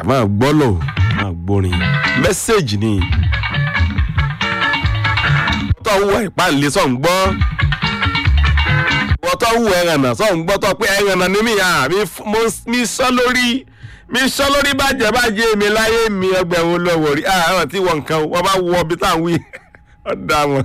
máa gbọ́ lò máa gbórin mẹ́sẹ̀gì ni tó ń wọ ìpàlẹ́ sọ̀ ń gbọ́ wọ́n tó ń wọ ẹ̀rànà sọ̀ ń gbọ́ tó pé ẹ̀rànà ni mí à mi sọ lórí mi sọ lórí bàjẹ́ bàjẹ́ mi láyé mi ẹgbẹ̀rún lọ́wọ́ rí àwọn tí wọ́n nǹkan wọ́n bá wọ ibi táwọn wí ọ̀dà wọn.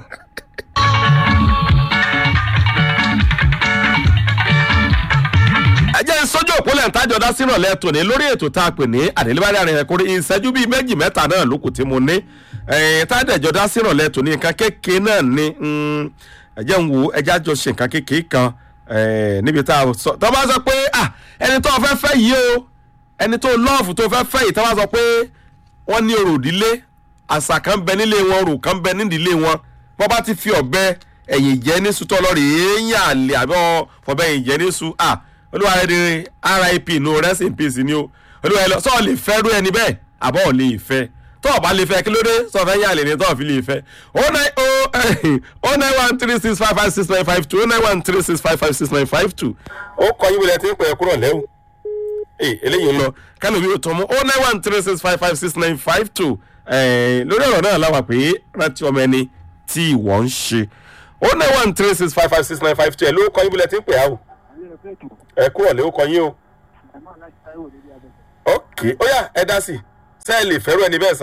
ẹ jẹ́ sọ́jọ́ òpólẹ̀ ńtájọ́ dá sí ìrọ̀lẹ́ tòní lórí ètò tá a pè ní àdélébárí àrìn ẹ̀kúnrin ìṣẹ́jú bíi méjì mẹ́ta náà ló kù tí mo ní tádẹ̀jọ́ dá sí ìrọ̀lẹ́ tòní nǹkan kékeré náà ni ẹ jẹ́ ń wo ẹjẹ́ àjọ ṣe nǹkan kékeré kan níbi tá a sọ tó bá sọ pé ẹni tó fẹ́ fẹ́ yìí o ẹni tó lọ́ọ̀fù tó fẹ́ fẹ́ yìí tó bá sọ pé wọ́n ní orò ìdílé àṣà kan bẹ nílé wọn orò kan bẹ nídìílé wọn wọ́n bá ti fi ọ̀bẹ ẹ̀yìn jẹ́ ní sutọ́ lọ́rì èèyàn àlè àbí ọ̀bẹ ẹ̀yìn jẹ́ ní su ah olúwa rẹ ni rip no rest in peace ni o olúwa rẹ lọ sọ lè fẹ́ rú ẹni bẹ́ẹ̀ àbọ̀ ò lè fẹ́ tó o bá lè fẹ́ kí ló dé sọ fẹ́ yàlè ni tó o fi lè fẹ́ o nine o o nine one three six five five six nine five two o nine one three six five five six nine five two. ó kọ yín wọlé tí ń pè é kúrò lẹ́wọ̀ ee eléyìí ń lọ kánò mi ò tọ́ mọ́ o nine one three six five five six nine five two lórí ọ̀rọ̀ náà láwà pé rántí ọmọ ẹni tí ìwọ ń ṣe o nine one three six five five six nine five two ẹ̀ ló kọ yín wọlé tí ń pè á o ẹ kúrò lé ó kọ yín o. ok ó yà ẹ dá sí ṣé ẹ lè fẹ́rù ẹni bẹ́ẹ̀ sà.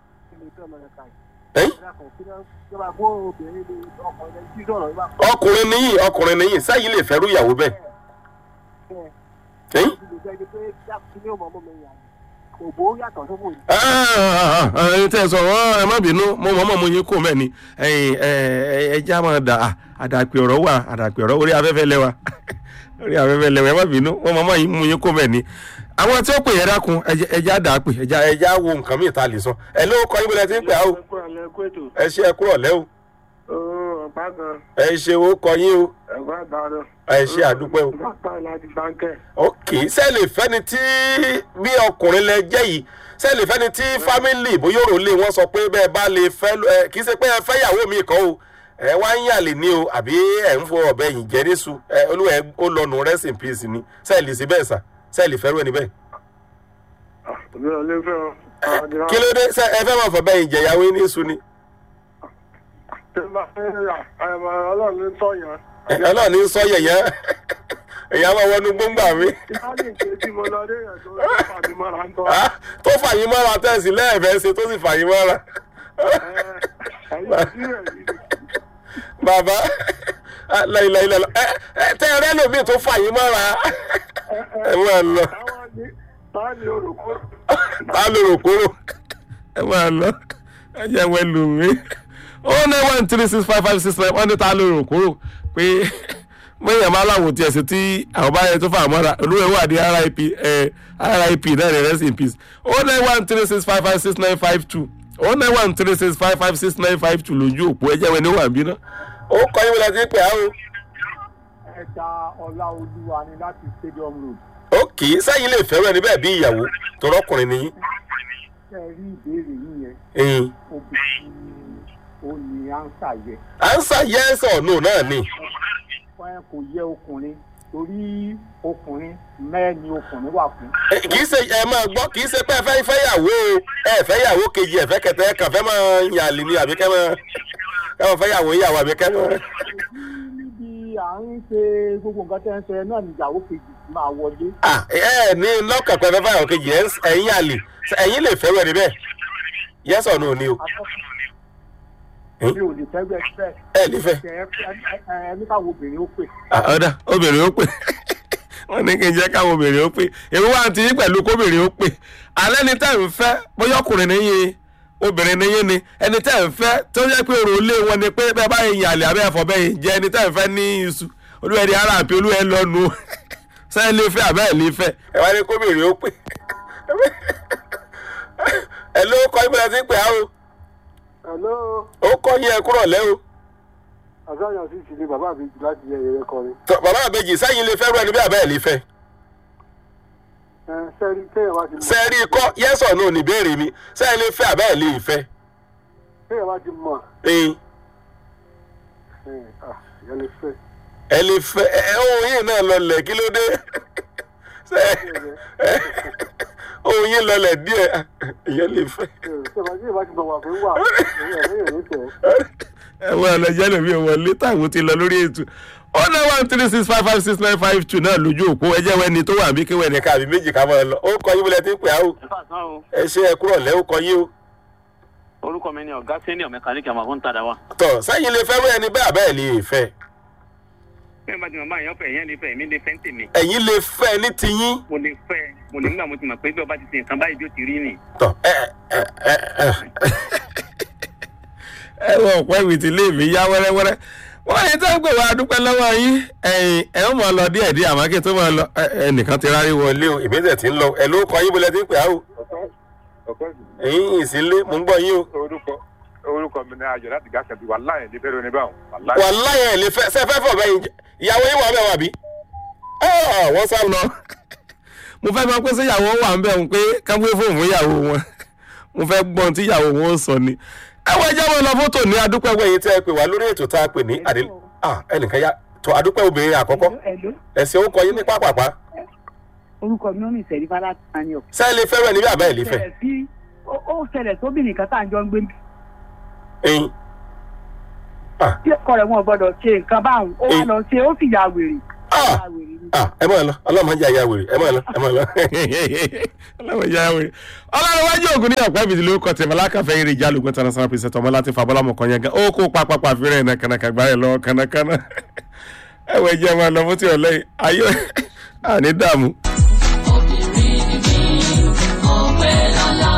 ọkùnrin níyì ọkùnrin níyì sẹ́yìn lè fẹ́rù ìyàwó bẹ́ẹ̀. ẹyin tẹ́ ẹ sọ ẹ má bínú mo mọ̀ mọ́ mo yín kó mẹ́ni ẹja máa dà àdàpè ọ̀rọ̀ wà àdàpè ọ̀rọ̀ orí afẹ́fẹ́ lẹ́wà orí afẹ́fẹ́ lẹ́wà ẹ má bínú mo mọ̀ mọ́ yín mú yín kó mẹ́ni. àwọn tí ó pè yẹn dákun ẹja dà pè ẹja ẹja wo nǹkan míì tá a lè sọ ẹ ló kọ ibùdó ẹ ti ń pè á o ẹ ṣe ẹ kúrọ̀ lẹ́ o ẹ ṣe o kọ yín o ẹ ṣe àdúpẹ́ o. ok sẹ́ẹ̀lì fẹ́ni tí bí ọkùnrin lẹ jẹ́ yìí sẹ́ẹ̀lì fẹ́ni tí fámìlì bóyá òrò lè wọ́n sọ pé bẹ́ẹ̀ bá lè fẹ́ kì í ṣe pé ẹ fẹ́ yàwó mi kan o ẹ wá ń yàlè ní o àbí ẹ ń fọ ọbẹ yìí jẹ níṣu ẹ olúwa ẹ ó lọ nù rest in peace ni sẹ́ẹ̀lì sí bẹ́ẹ̀ sà sẹ́ẹ̀lì fẹ́rù ẹni bẹ́ẹ̀. kí ló dé ẹ fẹ́ máa fọ bẹ́ẹ̀ yìí jẹ ìyàwó níṣu ni. ọlọ́run ní sọ yẹ̀yẹ́ èyàn máa wọnú gbóngbà mi. tó fàyín mọ́ra tẹ̀sí lẹ́ẹ̀fẹ́ ṣe tó sì fàyín mọ́ra. bàbá láìláìlá tẹ ẹ rẹ lómi tó fàyín mọ́ra ẹ máa lọ. ta ló rò kúrò ẹ máa lọ ẹ jẹ́ wẹ́ lù mí. ó nine one three six five five six nine wọ́n ní ta ló rò kúrò pé mọ̀nyàn máa láwọn tiẹ̀ sí tí àwọn bá yẹ tó fà mọ́ra olúwe wà ní rip rip náà ní rest in peace ó nine one three six five five six nine five two ó nine one three six five five six nine five two lójú òpó ẹjẹ́ wẹ̀ ní wà bí ná. ó kọ́ yín wọlé sí pé àwọn. ẹ̀ka ọlá olúwa ni láti stadium road. ó kì í sẹ́yìn lè fẹ́ràn ẹni bẹ́ẹ̀ bí ìyàwó tọrọkùnrin nìyí. ṣe rí ìbéèrè yín yẹn obìnrin ó ní ansa yẹ. ansa yes or no náà ni. wọn kò yẹ ọkùnrin torí ọkùnrin mẹ́ẹ̀ni ọkùnrin wà fún. kì í ṣe ẹ máa gbọ́ kì í ṣe pé ẹ fẹ́ fẹ́ yàwó ẹ fẹ́ yàwó kejì ẹ fẹ́ kẹtẹ ẹ kàn fẹ́ máa yàn lè ní àbí kẹ́ máa kẹ́ máa fẹ́ yàwó yàwó àbí kẹ́ máa. níbi à ń ṣe gbogbo nǹkan tẹ́ ń ṣe náà ní ìyàwó kejì máa wọlé. ẹ ẹ ní lọ́kàn pé ẹ fẹ́ fẹ́ yàwó kejì ẹ̀yìn yàn lè ẹ̀yìn lè fẹ́ wẹ̀ níbẹ̀ yes or no ni o mi ò lè fẹ́ bẹ́ẹ̀ bẹ́ẹ̀. ẹ lè fẹ́. ẹni káwọn obìnrin ó pè. ọ̀dà obìnrin ó pè wọ́n ní kí n jẹ́ káwọn obìnrin ó pè èmi wá ti yín pẹ̀lú kóbìnrin ó pè alẹ́ ni tẹ́ ń fẹ́ bóyá ọkùnrin níyìn obìnrin níyìn ni ẹni tẹ́ ń fẹ́ tó yẹ pé òrò ilé wọn ni pé bẹ́ẹ̀ bá yin àlè abẹ́ ẹ̀fọ́ bẹ́ẹ̀ yìí jẹ́ ẹni tẹ́ ń fẹ́ ní iṣu olúwẹ̀rí ara àti olúwẹ̀ lọ́nu sẹ́yìn lè fẹ́ àbẹ́ ẹ̀ lè fẹ́ ẹ wá ní kóbìnrin ó pè ẹ ló kọ́ ibùdó ti pè á o hello. ó kọ́ yín ẹ kúrọ̀ lẹ́ o. àgbáyọ̀ sì ti ní bàbá mi jù láti yẹ ẹyẹ kọrin. tọ bàbá àbẹjì sẹ́yìn lè fẹ́ rú ẹni bí àbẹ́ ẹ̀ lè fẹ́. ẹ sẹ́rí téèyàn bá ti mọ̀. sẹ́ẹ̀rí kọ́ yẹ́sọ̀ náà ní ìbéèrè mi sẹ́yìn lè fẹ́ àbẹ́ ẹ̀ lè fẹ́. téèyàn bá ti mọ̀ ẹyin ẹ ah ìyẹn lè fẹ́. ẹ lè fẹ́ ẹ ohun yìí náà lọlẹ̀ kí ló dé. Ṣé- ohun yín lọlẹ̀ díẹ̀ ìyẹn lè fẹ́. ṣèwádìí tí ìbá ti bọ̀ wà fún wà ẹ̀yìn ẹ̀yìn ẹ̀yìn tẹ̀. ẹ̀wọ̀n ọlọ́jẹ́ lómi ìwọlé táwọn ti lọ lórí ètò ó ná one three six five five six nine five two náà lójú òpó ẹjẹ́ wẹ́ni tó wà bí kéwẹ́ ní káàbí méjì ká máa lọ ó kọ yín bọ́lẹ̀ tí ń pè á o ìfàsán o ẹ ṣe ẹ kúrọ̀ lẹ́ ó kọ yín o. orúkọ mi ni ọ̀gá senior mẹkáníkì àmọ́ fún tàdá wa. tọ̀ sẹ́yìn lè fẹ́ wẹ́ ẹni bẹ́ẹ̀ bẹ́ẹ̀ lè fẹ́ bí wọ́n bá ti mọ̀ báyìí ọ̀fẹ́ ìyẹn lè fẹ́ èmi lè fẹ́ ń tèmi. ẹ̀yin lè fẹ́ ní tiyín mo lè fẹ́ mo lè nígbà mo ti mọ̀ pé bí ọba ti ṣe nǹkan báyìí bí ó ti rí nì. tọ̀ ẹ ẹ ẹ ẹ ẹ wọ ọ̀pọ̀ ìwé tí ilé mi yá wẹ́rẹ́wẹ́rẹ́ wọ́n yìí tó ń pè wá dúpẹ́ lọ́wọ́ yín ẹ̀yìn ẹ̀ ń mọ̀ lọ díẹ̀ díẹ̀ àmọ́ kí n tó mọ̀ lọ ẹnìkan ti rárí wọlé o ìbílẹ̀ tí ń lọ ẹ̀ ló kọ yín bọ́lẹ̀ tí ń pè á o ẹ̀yìn ìsínlé mò ń gbọ́ yín o. orúkọ orúkọ mi ní ayọ̀ láti gáàsì àbí wàláyé ní bẹ́ẹ̀ lóní báwọn wàláyé. wàláyé ẹ̀ lè fẹ́ sẹ́ fẹ́ fọ̀ bẹ́yìn ìyàwó yín wà bẹ́ẹ̀ wà bí. wọ́n sá lọ mo fẹ́ máa pèsè ìyàwó wà ń bẹ̀ ń pé káwé fóònù ìyàwó wọn mo fẹ́ gbọ́n tí ìyàwó wọn sọ ni. ẹ wọ ẹjẹ́ wọn lọ fótó ní adúpẹ́ wẹ̀yìn tẹ́ ẹ pè wá lórí ètò tá a pè ní àdé ẹnìkan yá tó adúpẹ́ obìnrin àkọ́kọ́ Hello. ẹ̀sìn orúkọ yín ní pápápá orúkọ mi ò ní ìṣẹ̀rí fara tani o. sẹ́ẹ̀ lè fẹ́ràn níbi àbẹ́ ẹ̀ lè fẹ́ ṣẹlẹ̀ sí ó ó ṣẹlẹ̀ sóbìnrin kan tá à ń jọ ń gbé mi. ẹ̀yìn tí ọkọ rẹ̀ wọn gbọ́dọ̀ ṣe nǹkan báwọn ó wá Eh. lọ ṣe ó sì ya wèrè. Ah! Ya wèrè ni. ah ẹ máa lọ ọlọ́mọ jẹ́ àyà wèrè ẹ máa lọ ẹ máa lọ ọlọ́mọ jẹ́ àyà wèrè ọlọ́run wájú ògùn ní ọ̀pẹ́ ìbìdí lórúkọ tẹ̀mọ́ lákàfẹ́ eré ìjà lóògùn tẹ̀lé sanwó pèsè tọmọ láti fa bọ́lámọ̀ kan yẹn gan ó kó pápápá fírẹ̀ ẹ̀ kànàkà gbá ẹ̀ lọ kànàkànà ẹ wọ ẹjẹ máa lọ fún ti ọ̀lẹ́ yìí ayé àní dààmú. obìnrin ni mí òwe lọ́la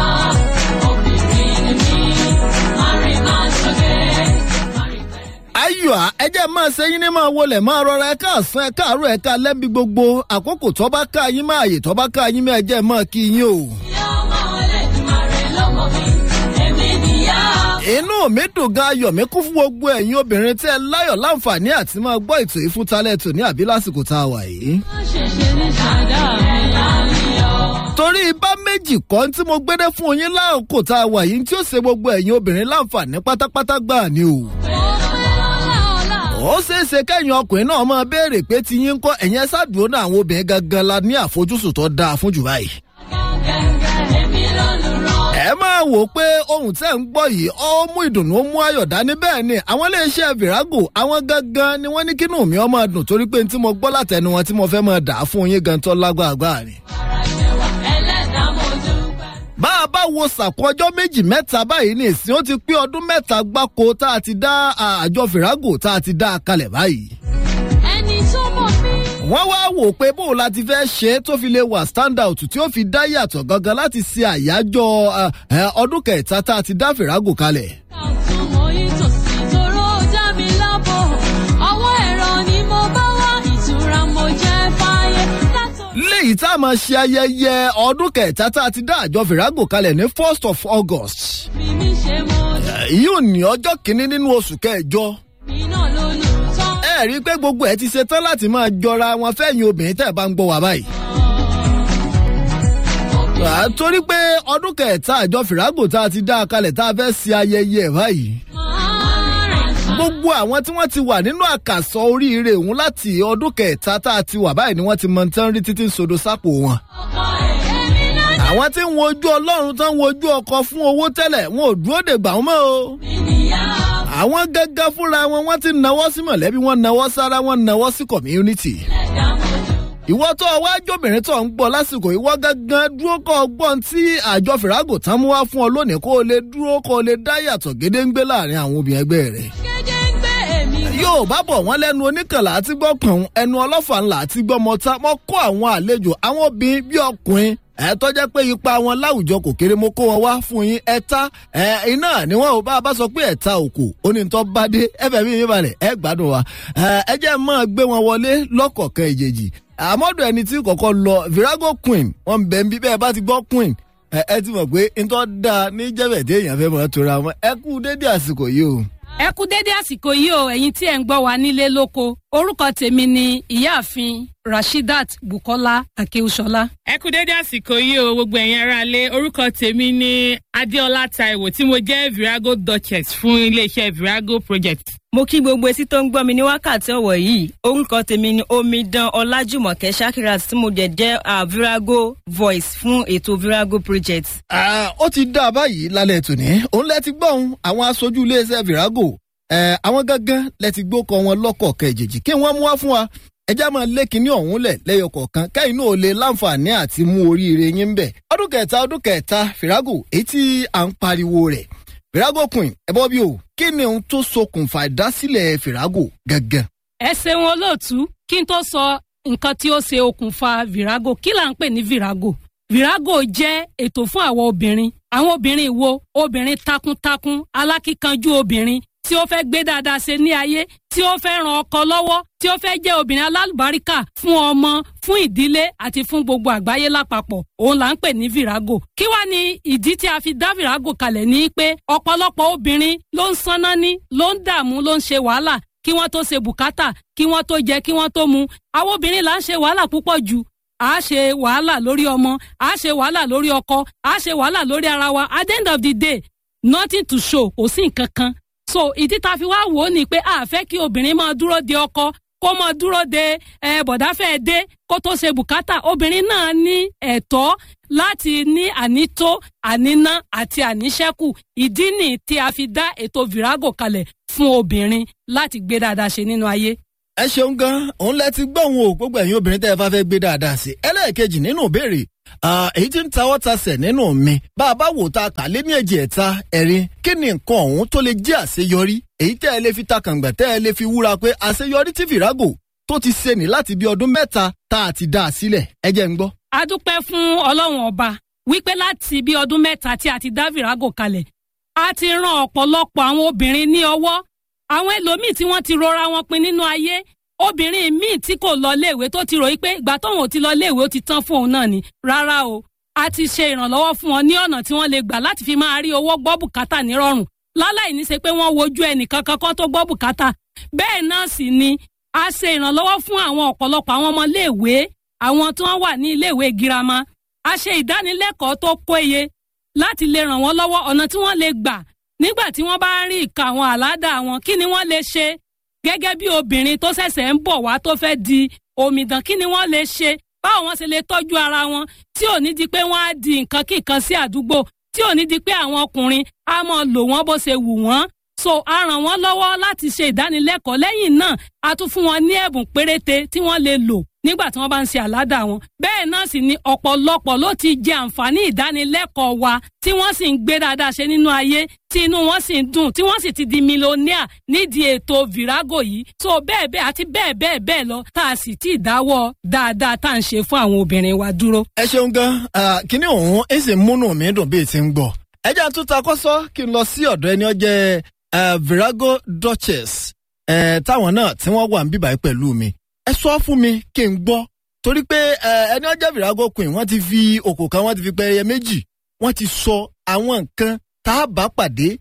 obìnrin ni mí mari máa ṣọ̀gẹ́ mari pẹ́. ayọ̀ à, ẹ jẹ́ máa ṣe yín ní máa wọlé máa rọra ẹ káàsán ẹ káàárọ̀ ẹ ká lẹ́bi gbogbo àkókò tó bá ká yín máa yè tó bá ká yín máa jẹ́ máa kí yín o. ìyá ọmọ ọlẹ́dùnmarè lọ́mọ mi èmi nìyá. inú mi dùn gan ayọ̀ mi kún fún gbogbo ẹ̀yin obìnrin tí ẹ láyọ̀ láǹfààní àti máa gbọ́ ètò ìfúntalẹ̀ tò ní àbí lásìkò tá a wà yìí. má ṣe ṣe ní ṣàdá mi láàyò. torí bá méjì kọ́ tí mo gbédé fún yín láàkó tá a wà yìí tí ó ṣe gbogbo ẹ̀yin obìnrin láǹfààní pátápátá gbà ni o. òwe lọ́la ọ̀la. ó ṣeé ṣe kẹ́yìn ọkùnrin náà máa béèrè pé ti yín ń kọ́ ẹ̀yìn ẹ ṣáàdúró náà àwọn obìnrin gangan la ní àfojúsùn tó dáa fún jù báyìí. gẹ́gẹ́ èmi lọ́lùrọ̀. ẹ máa wò ó pé ohun tẹ́ ń gbọ́ yìí ó mú ìdùnnú ó mú ayọ̀ dání bẹ́ẹ̀ ni àwọn iléeṣẹ́ virago àwọn gangan ni wọ́n ní kínú mi ọmọ dùn torí pé tí mo gbọ́ látẹnu wọn tí mo fẹ́ máa dà á fún yín gan tó lágbàgbà ni. ara ṣe wà ẹlẹ́dàá mo dúpẹ́. bá a bá wo sàkó ọjọ́ méjì mẹ́ta báyìí ní ìsìn ó ti pé ọdún mẹ́ta gbáko tá a ti dá àjọ virago tá a ti dá a kalẹ̀ báyìí. ẹni tó mọ̀ mí. wọ́n wá wò pé bóun la ti fẹ́ ṣe é tó fi lè wà stand out tí ó fi dá yàtọ̀ gangan láti ṣe àyájọ́ ah, eh, ọdún kẹta tá a ti dá virago kalẹ̀. Kàtún mo yí tòsí toró dá mi lábọ̀. Ọwọ́ ẹ̀rọ ni mo bá wá ìtura mo jẹ́ fáyé. Látò- léyìí tá a máa ṣe ayẹyẹ ọdún kẹta tá a ti dá àjọ virago kalẹ̀ ní first of august. Fi mí ṣe mo èyí ò ní ọjọ́ kìíní nínú oṣù kẹjọ. mí náà lólùtọ́. ẹ rí i pé gbogbo ẹ ti ṣe tán láti máa jọra wọn fẹ́yìn obìnrin tẹ́ ẹ bá ń gbọ́ wá báyìí. À, torí pé ọdún kẹta àjọ virago tá a ti dá a kalẹ̀ tá a fẹ́ ṣe ayẹyẹ ẹ̀ báyìí. gbogbo àwọn tí wọ́n ti wà nínú àkàsọ oríire òun láti ọdún kẹta tá a ti wà báyìí ni wọ́n ti mọ tán rí títí ń sodo sápò wọn. àwọn tí ń wojú ọlọ́run tán ń wojú ọkọ fún owó tẹ́lẹ̀ wọn ò dúró dè gbà wọ́n mọ́ o. àwọn gángan fúnra wọn wọ́n ti nawọ́ sí mọ̀lẹ́bí wọn nawọ́ sára wọn nawọ́ sí community. ìwọ tó o wá jóbìnrin tó ń gbọ́ lásìkò ìwọ gángan dúró kọ́ ọgbọ́n tí àjọ fìràgò tán mú wá fún ọ lónìí kó o lè dúró kó o lè dá yàtọ̀ gédéǹgbé láàrin àwọn obìnrin ẹgbẹ́ rẹ̀ Gẹ́gẹ́ ń gbé èmi. yóò bá bọ̀ wọ́n lẹ́nu oníkànlá àti gbọ́ pọ̀n ẹnu ọlọ́fà ńlá àti gbọ́ mọ́ta mọ́ kó àwọn àlejò àwọn obìnrin bí ọkùnrin ẹ tọ́jẹ́ pé ipa wọn láwùjọ kò kéré mo kó wọn wá fún yín ẹ̀ta ẹ iná ni wọn ò bá a bá sọ pé ẹ̀ta òkò onítọ́ bá dé ẹ̀fẹ̀ mi mi balẹ̀ ẹ gbádùn wa ẹ ẹ jẹ́ máa gbé wọn wọlé lọ́kọ̀ọ̀kan ìjèjì àmọ́dọ̀ ẹni tí kọ̀kọ́ lọ virago queen wọn bẹ̀ ń bí bẹ́ẹ̀ bá ti gbọ́ queen ẹ ẹ ti mọ̀ pé ntọ́ da ní jẹ́bẹ̀dé èèyàn fẹ́ mọ̀ tora wọn ẹ kú dédé àsìkò yìí o. ẹ kú dédé àsìkò yìí o ẹ̀yin tí ẹ̀ ń gbọ́ wa nílé lóko orúkọ tèmi ni ìyáàfin rashidat bukola akeushola. ẹ kú dédé àsìkò yìí o gbogbo ẹ̀yin ará lé orúkọ tèmi ní adéọlá taiwo tí mo jẹ́ virago duchess fún iléeṣẹ́ virago project. mo kí gbogbo etí tó ń gbọ́ mi ní wákàtí ọ̀wọ̀ yìí orúkọ tèmi ni omidan ọlájùmọ̀kẹ́ shakirat tí mo jẹ́ jẹ́ uh, virago voice fún ètò virago project. ó ti dá a báyìí lálẹ́ tòní òun lẹ ti gbọ́ òun àwọn aṣojú iléeṣẹ́ virago àwọn gangan lẹ ti gbókọ wọn lọ́kọ̀ọ̀kan ìjèjì kí wọ́n mú wá fún wa ẹjá máa lé kinní ọ̀hún lẹ̀ lẹ́yọ kọ̀ọ̀kan kẹ́yìn náà lè láǹfààní àti mú oríire yín bẹ̀. ọdún kẹta ọdún kẹta fìrágò èyí tí à ń pariwo rẹ̀ fìrágò queen ẹ bọ́ bí o kí ni ohun tó ṣokùnfà ìdásílẹ̀ fìrágò gangan. ẹ ṣeun olóòtú kí n tó sọ nǹkan tí ó ṣe okùnfà virago kí là ń pè ní virago virago jẹ́ ètò fún àwọn obìnrin àwọn obìnrin wo obìnrin takuntakun alákíkanjú obìnrin tí ó fẹ́ gbé dáadáa ṣe ní ayé tí ó fẹ́ ran ọkọ lọ́wọ́ tí ó fẹ́ jẹ́ obìnrin alálùbáríkà fún ọmọ fún ìdílé àti fún gbogbo àgbáyé lápapọ̀ òun là ń pè ní virago kí wá ní ìdí tí a fi dá virago kalẹ̀ ní pé ọ̀pọ̀lọpọ̀ obìnrin ló ń sanná ní ló ń dààmú ló ń ṣe wàhálà kí wọ́n tó ṣe bùkátà kí wọ́n tó jẹ kí wọ́n tó mu àwọn obìnrin là ń ṣe wàhálà púpọ̀ jù a ṣe wàhálà lórí ọmọ a ṣe wàhálà lórí ọkọ a ṣe wàhálà lórí ara wa at the end of the day nothing to show kò sí nǹkan kan so ìdí tá a fi wá wò ó ni pé a fẹ́ kí obìnrin máa dúró de ọkọ kó máa dúró de ẹ bọ̀dáfẹ́ dé kó tó ṣe bùkátà obìnrin náà ní ẹ̀tọ́ láti ní ànító àníná àti àníṣẹ́kù ìdí nì tí a fi dá ètò virago kalẹ̀ fún obìnrin láti gbé dáadáa ṣe nínú ayé ẹ ṣeun gan òun lẹ ti gbọ́ òun o gbogbo ẹ̀yin obìnrin tẹ́ ẹ bá fẹ́ gbé dáadáa sí ẹlẹ́ẹ̀kejì nínú ìbéèrè èyí tí ń tawọ́ tasẹ̀ nínú mi bá a bá wò ta kà lé ní èjì ẹ̀ta ẹ̀rin kí ni nǹkan ọ̀hún tó lè jẹ́ àṣeyọrí èyí tẹ́ ẹ lè fi takàngbà tẹ́ ẹ lè fi wúra pé àṣeyọrí tí fìràgò tó ti ṣe ní láti bí ọdún mẹ́ta tá a ti dá a sílẹ̀ ẹ jẹ́ ń gbọ́. a dúpẹ́ fún ọlọ́run ọba wípé láti bí ọdún mẹ́ta tí a ti dá virago kalẹ̀ a ti ran ọ̀pọ̀lọpọ̀ àwọn obìnrin ní ọwọ́ àwọn ẹlòmíì tí wọ́n ti rọra wọn pin nínú ayé obìnrin míì tí kò lọ léèwé tó ti ròyìn pé ìgbà tóun ò ti lọ léèwé ó ti tán fún òun náà ni rárá o a ti ṣe ìrànlọ́wọ́ fún wọn ní ọ̀nà tí wọ́n lè gbà láti fi máa rí owó gbọ́ bùkátà nírọ̀rùn láláì ní ṣe pé wọ́n wojú ẹnìkan kankan tó gbọ́ bùkátà bẹ́ẹ̀ náà sì ni a ṣe ìrànlọ́wọ́ fún àwọn ọ̀pọ̀lọpọ̀ àwọn ọmọ léèwé àwọn tí wọ́n wà ní iléèwé girama a ṣe ìdánilẹ́kọ̀ọ́ tó péye láti lè ràn wọ́n lọ́wọ́ ọ̀nà tí wọ́n lè gbà nígbà tí wọ́n bá ń rí ìka àwọn àládà wọn kí ni wọ́n lè ṣe gẹ́gẹ́ bí obìnrin tó ṣẹ̀ṣẹ̀ ń bọ̀ wá tó fẹ́ di omidan kí ni wọ́n lè ṣe báwo wọ́n ṣe lè tọ́jú ara wọn tí ò ní di pé wọ́n á di nǹkan kíkan sí àdúgbò tí ò ní di pé àwọn ọkùnrin á mọ lò wọ́n bó ṣe wù wọ́n so a ràn wọ́n lọ́wọ́ láti ṣe ìdánilẹ́kọ̀ọ́ lẹ́yìn náà a tún fún wọn ní ẹ̀bùn péréte tí wọ́n lè lò nígbà tí wọ́n bá ń ṣe àládà wọn. bẹ́ẹ̀ náà sì ni ọ̀pọ̀lọpọ̀ ló ti jẹ àǹfààní ìdánilẹ́kọ̀ọ́ wa tí wọ́n sì ń gbé dáadáa ṣe nínú ayé tí inú wọn sì ń dùn tí wọ́n sì ti di mílíọ̀nìà nídìí ètò virago yìí. so bẹ́ẹ̀ bẹ́ẹ̀ àti bẹ́ẹ̀ bẹ́ẹ̀ bẹ́ẹ̀ lọ tá a sì ti dáwọ́ dáadáa tá à ń ṣe fún àwọn obìnrin wa dúró. ẹ ṣeun gan kíní òun ẹ sì múnú mi dùn bíi ti ń gbọ ẹ jẹ́ àtúntà kọ́sọ́ kí n lọ sí ọ̀dọ̀ ẹni ọjẹ́ uh, virago duchess uh, táwọn náà tí wọ́n wà ń bíbáyé pẹ̀lú mi ẹ sọ fún mi kí n gbọ́ torí pé ẹni ọjọ́ virago queen wọ́n ti fi òkò kan wọ́n ti fi pẹ́ẹ́yẹ méjì wọ́n ti sọ àwọn nǹkan tá a bá pàdé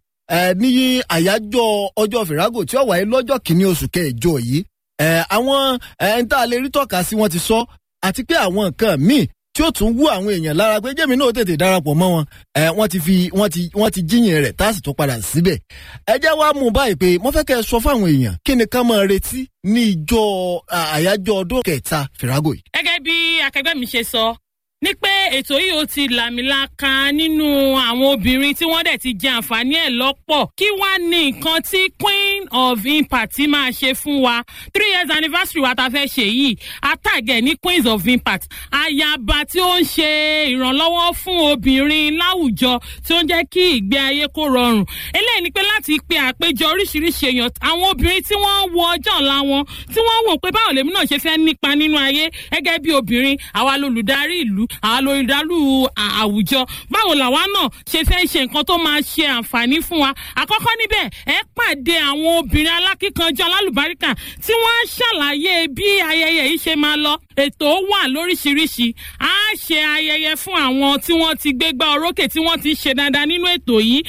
ní àyájọ́ ọjọ́ virago tí ó wáyé lọ́jọ́ kìíní oṣù kẹjọ yìí àwọn ẹni tá a lè rí tọ́ka sí wọ́n ti sọ àti pé àwọn nǹkan míì tí ó tún wú àwọn èèyàn lára pé jẹ́mi náà tètè darapọ̀ mọ́ wọn ẹ wọ́n ti fi wọ́n ti wọ́n ti jíyìn rẹ̀ tá a sì tún padà síbẹ̀. ẹ jẹ́ wá mú báyìí pé mo fẹ́ kẹ́ ẹ sọ fáwọn èèyàn kí ni ká máa retí ní ìjọ àyájọ́ ọdún kẹta fìràgò yìí. gẹ́gẹ́ bí akẹgbẹ́ mi ṣe sọ ní pé ètò yìí ó ti làmìlaka nínú àwọn obìnrin tí wọ́n dẹ̀ ti jẹ àǹfààní ẹ̀ lọ́pọ̀ kí wá ní nǹkan tí queen of impact máa ṣe fún wa three years anniversary wa ta fẹ́ ṣe yìí atàgẹ̀ ní queens of impact ayaba tí ó ń ṣe ìrànlọ́wọ́ fún obìnrin láwùjọ tí ó ń jẹ́ kí ìgbé ayé kó rọrùn eléyìí ni pé láti pe àpéjọ oríṣiríṣi èèyàn àwọn obìnrin tí wọ́n wo ọjọ́ ọ̀la wọn tí wọ́n wò pé báwo lèmi náà ṣe fẹ́ nípa nínú ayé gẹ́gẹ́ bí obìnrin àwa lolùdarí ìlú àwọn olùdarí àwùjọ báwo làwa náà ṣe fẹ́ ṣe nǹkan tó máa ṣe àǹfààní fún wa àkọ́kọ́ níbẹ̀ ẹ pàdé àwọn obìnrin alákíkanjú alálùbáríkà tí wọ́n á ṣàlàyé bí ayẹyẹ yìí ṣe máa lọ ètò wà lóríṣiríṣi á ṣe ayẹyẹ fún àwọn tí wọ́n ti gbégbá orókè tí wọ́n ti ṣe dáadáa nínú ètò yìí á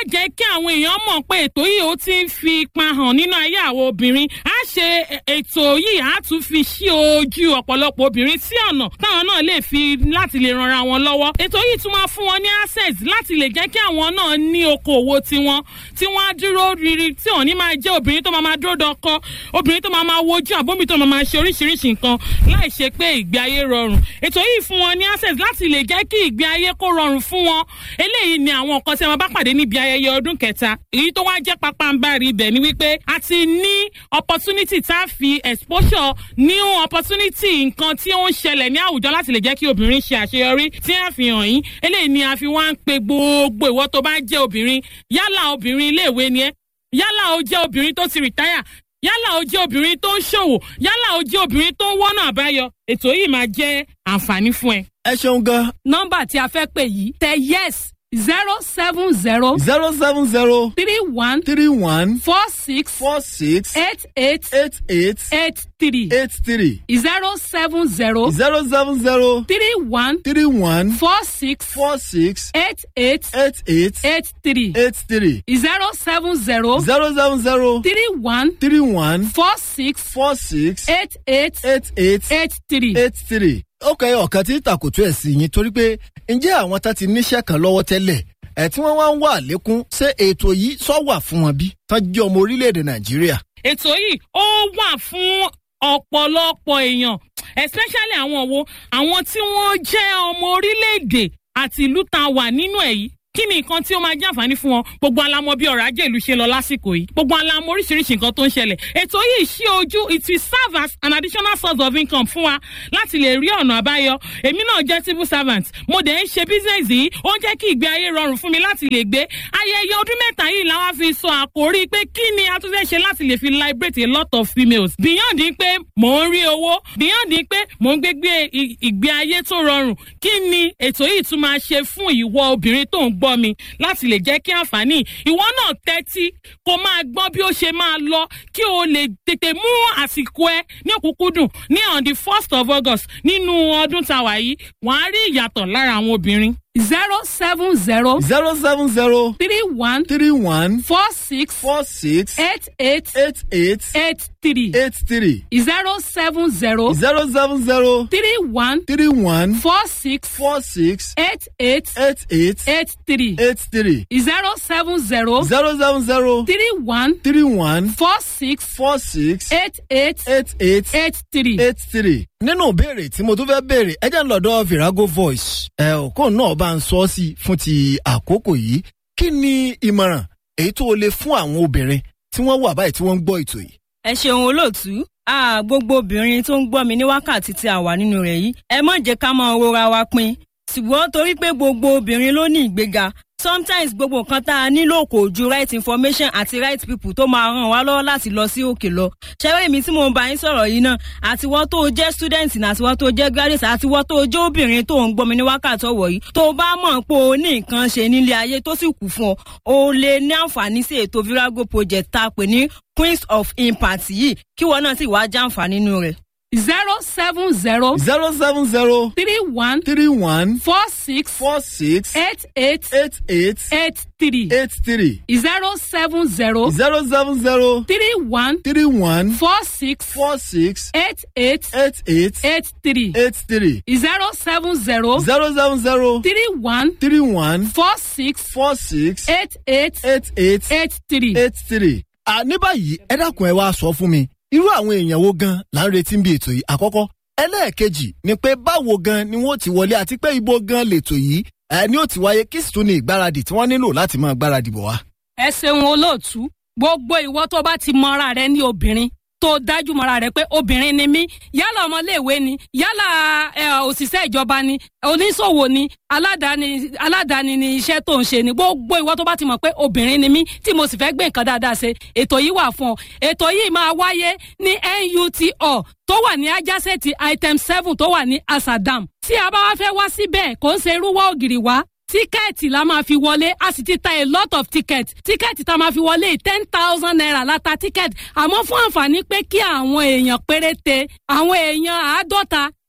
jẹ́ kí àwọn èèyàn mọ̀ pé ètò yìí ó ti ń fi ipa hàn nínú ayé àwọn obìnrin á ṣe ètò yìí á tún fi ṣí ojú ọ̀pọ̀lọpọ̀ obìnrin sí ọ̀nà táwọn náà lè fi láti lè ranra wọn lọ́wọ́ ètò yìí tún máa fún wọn ní access láti lè jẹ́ kí àwọn náà ní okòwò tiwọn tí wọ́n á dúró riri tí òní máa jẹ́ obìnrin tó máa máa dúró dọkọ obìnrin tó máa máa wojú àbómi tó máa máa ṣe oríṣiríṣi nǹkan láì ṣe pé ìgbé ayé rọrùn ètò yìí fún wọn ní access láti lè jẹ́ kí ìgbé ayé kó rọrùn fún wọn eléyìí ni àwọn nǹkan tí wọn bá pàdé níbi ayẹyẹ ọdún kẹta èyí tó wá jẹ́ pápánbárì ibẹ̀ ni wípé a ti ní opportunity tá a fi exposure new opportunity nǹkan tí ó ń ṣẹlẹ̀ ní àwùjọ láti lè jẹ́ kí obìnrin ṣe àṣeyọrí tí a fi hàn yín eléyìí ni a fi wá ń pe gbogbo ìwọ tó bá jẹ́ obìnrin yálà obìnrin iléèwé ni ẹ yálà o jẹ́ obìnrin tó ti rìtáyà yálà o jẹ́ obìnrin tó ń ṣòwò yálà o jẹ́ obìnrin tó ń wọ́nà àbáyọ ètò yìí máa jẹ́ àǹfààní fún ẹ. ẹ ṣeun gan. nọ́mbà tí a fẹ́ pè yìí tẹ yes zero seven zero. zero seven zero. three one. three one. four six. four six. eight eight. eight eight. eight three. eight three. zero seven zero. zero seven zero. three one. three one. four six. four six. eight eight. eight eight. eight three. eight three. zero seven zero. zero seven zero. three one. three one. four six. four six. eight eight. eight eight. eight three. eight three. ó kẹ́ ọ̀kan tí tàkùtù ẹ̀ sí yín torí pé ǹjẹ́ àwọn tá ti níṣẹ́ kan lọ́wọ́ tẹ́lẹ̀ ẹ̀ tí wọ́n wá ń wà lékún ṣé ètò yìí sọ wà fún wọn bí tán jẹ́ ọmọ orílẹ̀-èdè nàìjíríà. ètò yìí ó wà fún ọ̀pọ̀lọpọ̀ èèyàn especially àwọn wo àwọn tí wọ́n jẹ́ ọmọ orílẹ̀-èdè àti ìlú tá a wà nínú ẹ̀ yìí kí ni nǹkan tí ó máa jẹ́ àǹfààní fún wọn gbogbo alamọ bí ọ̀rọ̀ ajé ìlú ṣe lọ lásìkò yìí gbogbo alamọ oríṣiríṣi nǹkan tó ń ṣẹlẹ̀ ètò yìí ṣí ojú it will serve as an additional source of income fún wa láti lè rí ọ̀nà àbáyọ èmi náà jẹ́ civil servant mo dẹ̀ ń ṣe business yìí ó ń jẹ́ kí ìgbé ayé rọrùn fún mi láti lè gbé ayẹyẹ ọdún mẹ́ta yìí làwọn fi sọ àkórí pé kí ni a tún fẹ́ ṣe láti lè fi liberate a lot of females beyond pé mò ń rí owó beyond pé mò ń gbégbé ìgbé ayé tó rọrùn kí ni ètò yìí tún máa ṣe fún ìwọ obìnrin tó ń gbọ́ mi láti lè jẹ́ kí àǹfààní ìwọ náà tẹ́tí kó máa gbọ́ bí ó ṣe máa lọ kí o lè tètè mú àsìkò ẹ ní òkúkúdùn ní on the first of august nínú ọdún tàwa yìí wàá rí ìyàtọ̀ lára àwọn obìnrin zero seven zero. zero seven zero. three one. three one. four six. four six. eight eight. eight eight. eight three. eight three. zero seven zero. zero seven zero. three one. three one. four six. four six. eight eight. eight eight. eight three. eight three. zero seven zero. zero seven zero. three one. three one. four six. four six. eight eight. eight eight. eight three. eight three. nínú ìbéèrè tí mo tún fẹ́ béèrè ẹ jẹ́ ń lọ́dọ̀ virago voice ẹ ò kó náà bá ń sọ ọ́ sí fún ti àkókò yìí kí ni ìmọ̀ràn èyí tó o lè fún àwọn obìnrin tí wọ́n wà báyìí tí wọ́n ń gbọ́ ètò yìí. ẹ ṣeun olóòtú a gbogbo obìnrin tó ń gbọ́ mi ní wákàtí tí a wà nínú rẹ̀ yìí ẹ má jẹ́ ká máa rora wa pin ṣùgbọ́n torí pé gbogbo obìnrin ló ní ìgbéga sometimes gbogbo nǹkan tá a nílò kò ju right information àti right people tó máa ràn wá lọ́wọ́ láti lọ sí òkè lọ. ṣẹ́wé mi tí mo bá yín sọ̀rọ̀ yìí náà àtiwọ́ tó jẹ́ student ní àtiwọ́ tó jẹ́ graduate àtiwọ́ tó jẹ́ obìnrin tó ń gbọ́mi ní wákàtí ọ̀wọ̀ yìí tó bá mọ̀ pé o ní nǹkan ṣe nílé ayé tó sì kù fún ọ o lè ní àǹfààní sí ètò virago project tá a pè ní queens of impact yìí kí wọn náà sì wá já àǹfààní nínú rẹ̀ zero seven zero. zero seven zero. three one. three one. four six. four six. eight eight. eight eight. eight three. eight three. zero seven zero. zero seven zero. three one. three one. four six. four six. eight eight. eight eight. eight three. eight three. zero seven zero. zero seven zero. three one. three one. four six. four six. eight eight. eight eight. eight three. eight three. à ní báyìí ẹ dákun ẹ wá sọ fún mi irú àwọn èèyàn wo gan là ń retí bí ètò yìí àkọ́kọ́ ẹlẹ́ẹ̀kejì ni pé báwo gan ni wọ́n ti wọlé àti pé ibo gan lètò yìí ẹ ní ó ti wáyé kí sì tún ní ìgbáradì tí wọ́n nílò láti máa gbáradì bọ̀ wá. ẹ ṣeun olóòtú gbogbo ìwọ tó bá ti mọra rẹ ní obìnrin tó dájú mọ́ra rẹ̀ pé obìnrin ni mí yálà ọmọléèwé ni yálà òṣìṣẹ́ ìjọba ni oníṣòwò ni aládàáni aládàáni ni iṣẹ́ tó ń ṣe ni gbogbo ìwọ tó bá ti mọ̀ pé obìnrin ni mí tí mo sì fẹ́ gbé nǹkan dáadáa ṣe ètò yìí wà fún ọ ètò yìí máa wáyé ní NUTO tó wà ní ajásẹ́ẹ̀tì item seven tó wà ní Asadam tí a bá wá fẹ́ wá síbẹ̀ kò ń ṣe irúwọ́ ògiri wá tíkẹ́ẹ̀tì la máa fi wọlé a sì ti ta a lot of ticket tíkẹ́ẹ̀tì tá a máa fi wọlé ten thousand naira la ta tíkẹ́ẹ̀tì àmọ́ fún àǹfààní pé kí àwọn èèyàn péréte àwọn èèyàn àádọ́ta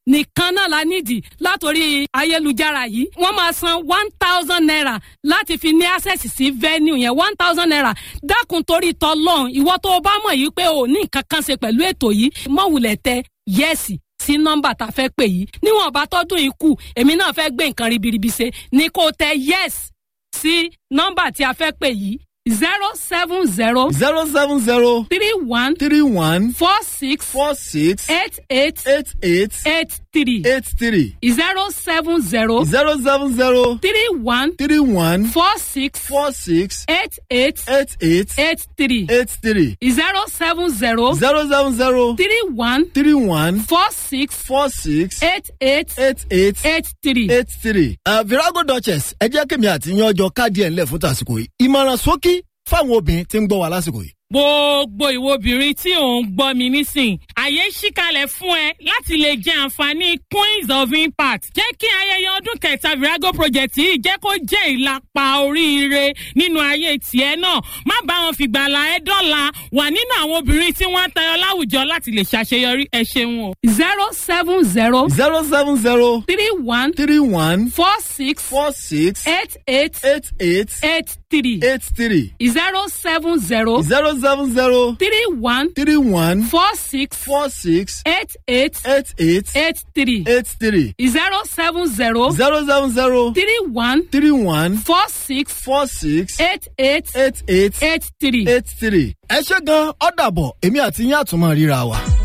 nìkan náà la nídìí látòrí ayélujára yìí wọ́n máa san one thousand naira láti fi ní access sí venue yẹn one thousand naira dákun torí tọlọ́run ìwọ tó o bá mọ̀ yìí pé o ní nǹkan kan ṣe pẹ̀lú ètò yìí mọ̀wùlẹ̀ tẹ yẹ́sì sí nọ́mbà tá a fẹ́ pè yìí níwọ̀n bá tọ́dún yìí kù èmi náà fẹ́ gbé nǹkan ribiribi ṣe ni kò tẹ yes sí nọ́mbà tí a fẹ́ pè yìí zero seven zero zero seven zero three one three one four six four six eight eight eight eight eight three eight three zero seven zero zero seven zero three one three one four six four six eight eight eight eight eight three eight three zero seven zero zero seven zero three one three one four six four six eight eight eight eight eight three. eight three. Uh, virago duchess ẹ jẹ́ kí mi àti yan ọjọ́ káàdì ẹ̀ ńlẹ̀ fún tàsìkò yìí ìmọ̀ràn sókí fáwọn obìnrin tí ń gbọ́ wa lásìkò yìí. gbogbo ìwo obìnrin tí ò ń gbọ́ mi nísìn àyè ṣíkalẹ̀ fún ẹ láti lè jẹ àǹfààní queens of impact jẹ́ kí ayẹyẹ ọdún kẹta virago project yìí jẹ́ kó jẹ́ ìlàpá oríire nínú ayé tiẹ̀ náà má bá wọn fìgbàlà ẹ dọ́là wà nínú àwọn obìnrin tí wọ́n ń tayọ láwùjọ láti lè ṣàṣeyọrí ẹ ṣeun o. zero seven zero zero seven zero three one three one four six four six eight eight eight eight eight three eight three zero seven zero zero seven zero three one three one four six four six eight eight eight eight eight three eight three zero seven zero zero seven zero three one three one four six four six eight eight eight eight eight three. eight three. ẹ ṣe gan-an ọ̀dàbọ̀ èmi àti yín àtúmọ̀ ríra wa.